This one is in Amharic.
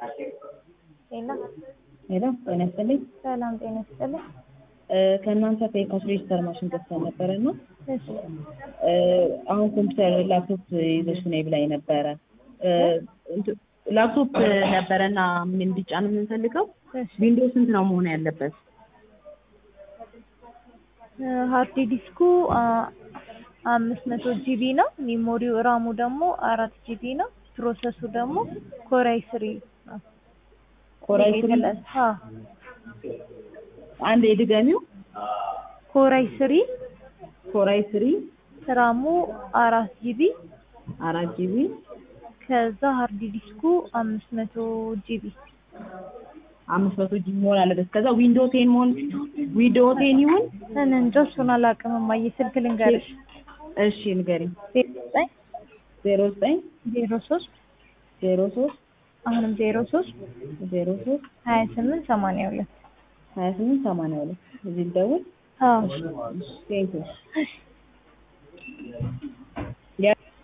ሄሎ ሄሎ ጤና ይስጥልኝ። ሰላም ጤና ይስጥልኝ። እ ከእናንተ ከኢኮስ ሬጅስተር ማሽን ገዝተን ነበረ እና እሺ እ አሁን ኮምፒውተር ላፕቶፕ ይዘሽ ነይ ብላኝ ነበረ። እ እንት- ላፕቶፕ ነበረና ምን እንዲጫን የምንፈልገው እሺ ዊንዶው ስንት ነው መሆን ያለበት? እ ሃርድ ዲስኩ አ- አምስት መቶ ጂቢ ነው። ሜሞሪው ራሙ ደግሞ አራት ጂቢ ነው። ፕሮሰሱ ደግሞ ኮራይ ስሪ ነው። ኮራይ ስሪ የተለ- አ አንድ የድገሚው ኮራይ ስሪ ኮራይ ስሪ ራሙ አራት ጂቢ አራት ጂቢ ከዛ ሃርድ ዲስኩ አምስት መቶ ጂቢ አምስት መቶ ጂቢ መሆን አለበት። ከዛ ዊንዶው ቴን መሆን ዊንዶው ቴን ይሁን። እኔ እንጃ እሱን አላውቅም። እማዬ ስልክ ልንገርሽ እሺ ንገሪኝ። ዜሮ ዘጠኝ ዜሮ ዘጠኝ ዜሮ ሶስት ዜሮ ሶስት አሁንም ዜሮ ሶስት ዜሮ ሶስት ሀያ ስምንት ሰማንያ ሁለት ሀያ ስምንት ሰማንያ ሁለት እዚህ ልደውል። አዎ ቴንኪው